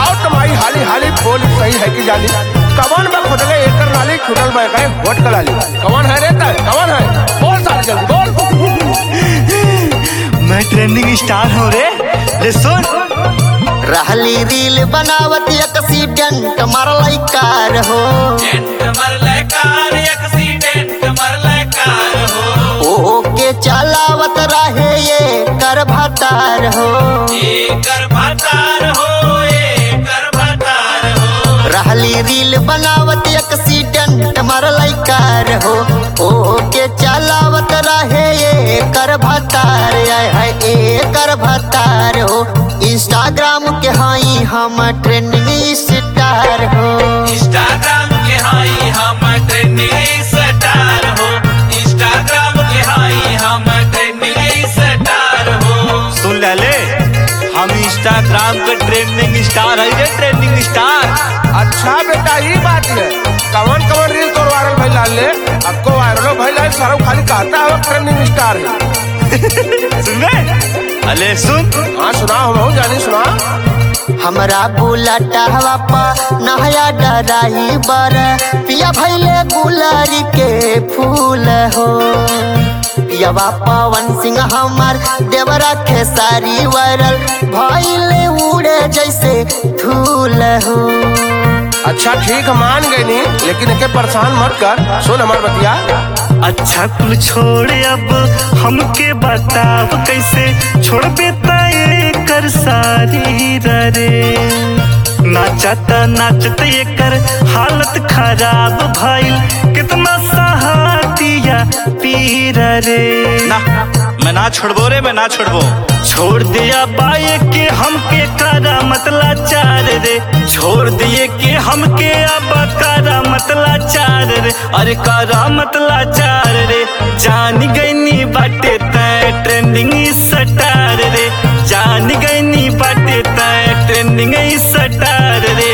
बताओ तुम्हारी हाली हाली बोल सही है कि जानी कवन में खुद गए एकर नाली छुटल में गए वोट कलाली कवन है रे तय कवन है बोल साल जल्दी बोल मैं ट्रेंडिंग स्टार हूँ रे ले सुन रहली रील बनावत एक्सीडेंट मरल कार हो ओ के चलावत रहे ये कर भतार हो रहली रील बनावत एक्सीडेंट मरल कार हो ओ के चलावत रहे ये कर भतार आय है ए कर भतार हो इंस्टाग्राम के हाई हम ट्रेंडिंग स्टार हो इंस्टाग्राम के हाई हम ट्रेंडिंग स्टार हो इंस्टाग्राम के हाई हम ट्रेंडिंग स्टार हो सुन ले ले हम इंस्टाग्राम के ट्रेंडिंग स्टार है रे ट्रेंडिंग स्टार अच्छा बेटा ये बात है कवन कवन रील तो वायरल भाई लाल ले आपको वायरल भाई लाल सारा खाली कहता है ट्रेंडिंग स्टार है सुन ले अले सुन हाँ सुना हम जानी सुना हमरा बुलाटा हवा पा नहया डराही बर पिया भैले गुलारी के फूल हो पियावा पवन सिंह हमार देवरा खेसारी वायरल भैले उड़े जैसे धूल हो अच्छा ठीक है मान गए नहीं लेकिन एके परेशान मत कर सुन हमार बतिया अच्छा कुल छोड़ अब हमके बताव कैसे छोड़बे तय कर सारी रे नाचता नाचत एकर हालत खराब भइल कितना सहातिया पीर रे ना मैं ना छोड़बो रे मैं ना छोड़बो छोड़ दिया बाए के हमके करा मतला चार रे छोड़ दिए के हमके अब करा मतला चार रे अरे करा मतला चार रे जान गईनी बाटे तय ट्रेंडिंग स्टार रे जान गईनी बाटे तय ट्रेंडिंग स्टार रे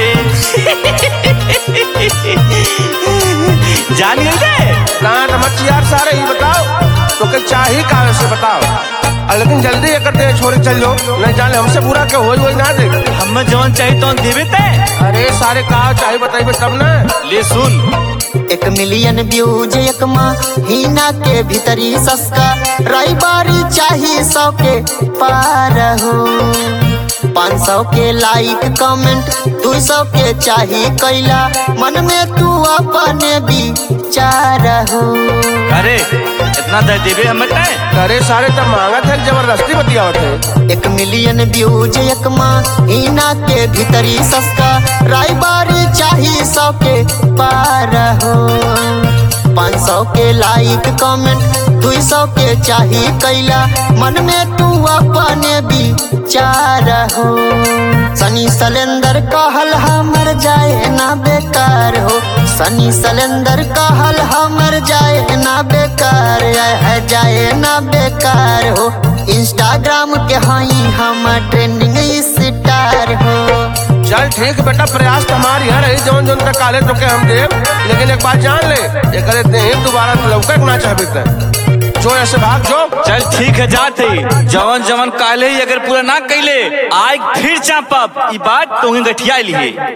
जान गई रे ना नमक यार सारे ही बताओ तो के चाही काहे से बताओ आ, लेकिन जल्दी ये करते हैं छोरे चल जाओ नहीं जाने हमसे बुरा के होई होई ना दे हम जवन चाहिए तो देवे तय अरे सारे कहा चाहे बताइए तब ना ले सुन एक मिलियन व्यूज एक महीना के भीतरी सस्ता रई बारी चाही सौ के पार हो पाँच सौ के लाइक कमेंट दू सौ के चाही कैला मन में तू अपने विचार हो अरे इतना दे देवे हमें तय अरे सारे तब मांगा थे जबरदस्ती बतिया होते एक मिलियन व्यूज एक महीना के भीतरी सस्ता राई बारी चाही सौ के पार हो पाँच सौ के लाइक कमेंट दू सौ के चाही कैला मन में तू अपने विचार हो सनी सलेंदर कहल हमर जाए ना बेकार हो सनी सलेंदर कहल हमर जाए ना बेकार आय है जाए ना बेकार हो इंस्टाग्राम के हाई हम ट्रेंडिंग स्टार हो चल ठीक बेटा प्रयास तो हमारी है रही जौन जौन तक काले तो के हम देव लेकिन एक बात जान ले ये करे नहीं दोबारा लौकक ना चाहबे ते जो ऐसे भाग जो चल ठीक है जाते जवन जवन काले ही अगर पूरा ना कैले आय फिर चापब ई बात तोही गठिया लिए